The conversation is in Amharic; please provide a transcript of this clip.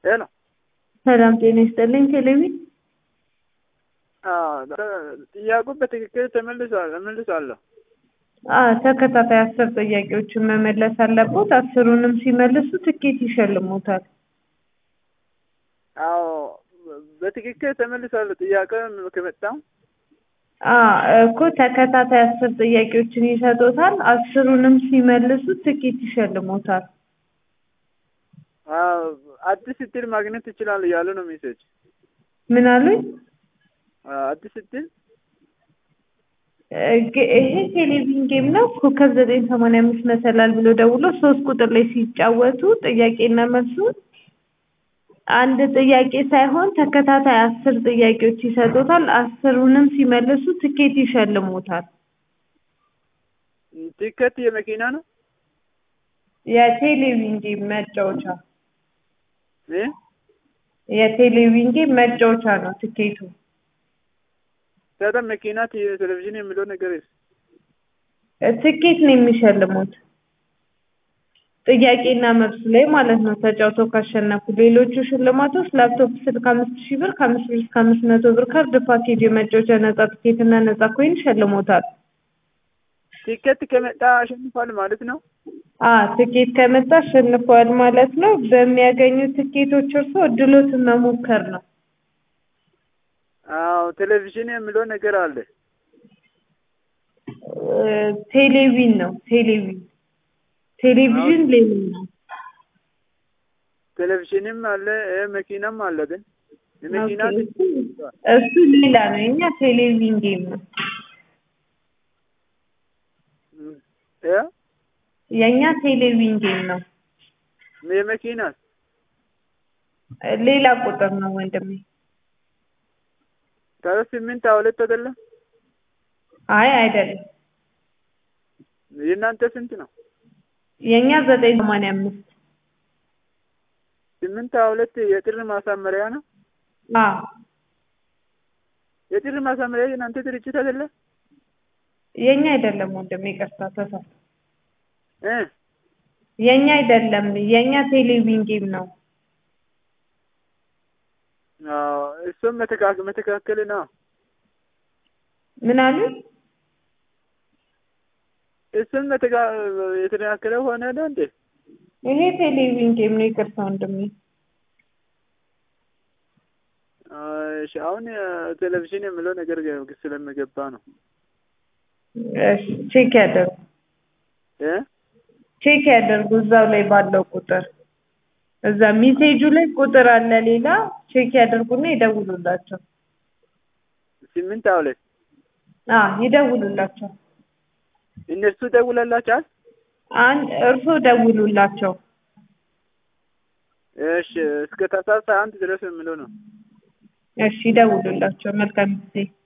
ሄሎ ሰላም ጤና ይስጥልኝ። ቴሌቪ ጥያቄው በትክክል ተመልሷል እመልሳለሁ። አዎ ተከታታይ አስር ጥያቄዎችን መመለስ አለቦት። አስሩንም ሲመልሱ ትኬት ይሸልሙታል። አዎ በትክክል ተመልሷል። ጥያቄ ከመጣው አዎ እኮ ተከታታይ አስር ጥያቄዎችን ይሰጡታል። አስሩንም ሲመልሱ ትኬት ይሸልሙታል። አዎ አዲስ እድል ማግኘት ይችላል እያሉ ነው ሜሴጅ። ምን አሉኝ? አዲስ እድል ይሄ ቴሌቪዥን ጌም ነው። ኮከብ ዘጠኝ ሰማንያ አምስት መሰላል ብሎ ደውሎ ሶስት ቁጥር ላይ ሲጫወቱ ጥያቄና መልሱን አንድ ጥያቄ ሳይሆን ተከታታይ አስር ጥያቄዎች ይሰጡታል። አስሩንም ሲመልሱ ትኬት ይሸልሙታል። ቲኬት የመኪና ነው የቴሌቪዥን ጌም መጫወቻ እ የቴሌቪዥን ጌም መጫወቻ ነው ትኬቱ። ታዲያ መኪና ቴሌቪዥን የሚለው ነገር ትኬት ነው የሚሸልሙት ጥያቄና መልሱ ላይ ማለት ነው። ተጫውተው ካሸነፉ ሌሎቹ ሽልማቶች ላፕቶፕ ስልክ አምስት ሺህ ብር ከአምስት ብር እስከ አምስት መቶ ብር ካርድ ፓኬጅ የመጫወቻ ነጻ ትኬት እና ነጻ ኮይን ይሸልሙታል። ቲኬት ከመጣ አሸንፏል ማለት ነው። አ ትኬት ከመጣ አሸንፈዋል ማለት ነው። በሚያገኙት ትኬቶች እርስዎ እድሎትን መሞከር ነው። አዎ ቴሌቪዥን የሚለው ነገር አለ። ቴሌቪዥን ነው ቴሌቪዥን ቴሌቪዥን ሌላ ነው። ቴሌቪዥንም አለ መኪናም አለ። ግን የመኪና እሱ ሌላ ነው። እኛ ቴሌቪዥን ጌም ነው። እ የእኛ ቴሌቪዥን ጌም ነው። የመኪና ሌላ ቁጥር ነው ወንድሜ። ታዲያ ስምንት ሁለት አይደለም? አይ አይደለም። የእናንተ ስንት ነው? የእኛ ዘጠኝ ሰማንያ አምስት ስምንት ሁለት የጥር ማሳመሪያ ነው። አዎ የጥር ማሳመሪያ የእናንተ ድርጅት አይደለም? የእኛ አይደለም ወንድሜ፣ ይቅርታ ተሳሳትኩ። እ የእኛ አይደለም። የእኛ ቴሌቪዥን ጌም ነው። አዎ እሱም መተካከል መተካከል ነው። ምን አሉ? እሱም መተካ የተስተካከለ ሆነ ነው እንዴ? ይሄ ቴሌቪዥን ጌም ነው። ይቅርታ ወንድሜ። እሺ አሁን ቴሌቪዥን የሚለው ነገር ስለሚገባ ነው። እሺ ቼክ ያደርጉ እ ቼክ ያደርጉ እዛው ላይ ባለው ቁጥር እዛ ሜሴጁ ላይ ቁጥር አለ ሌላ ቼክ ያደርጉና ይደውሉላቸው። ስምንት ሁለት አ ይደውሉላቸው። እነሱ ደውለላቸዋል። አንድ እርሶ ደውሉላቸው። እሺ እስከ ታህሳስ አንድ ድረስ የሚለው ነው። እሺ ይደውሉላቸው። መልካም ጊዜ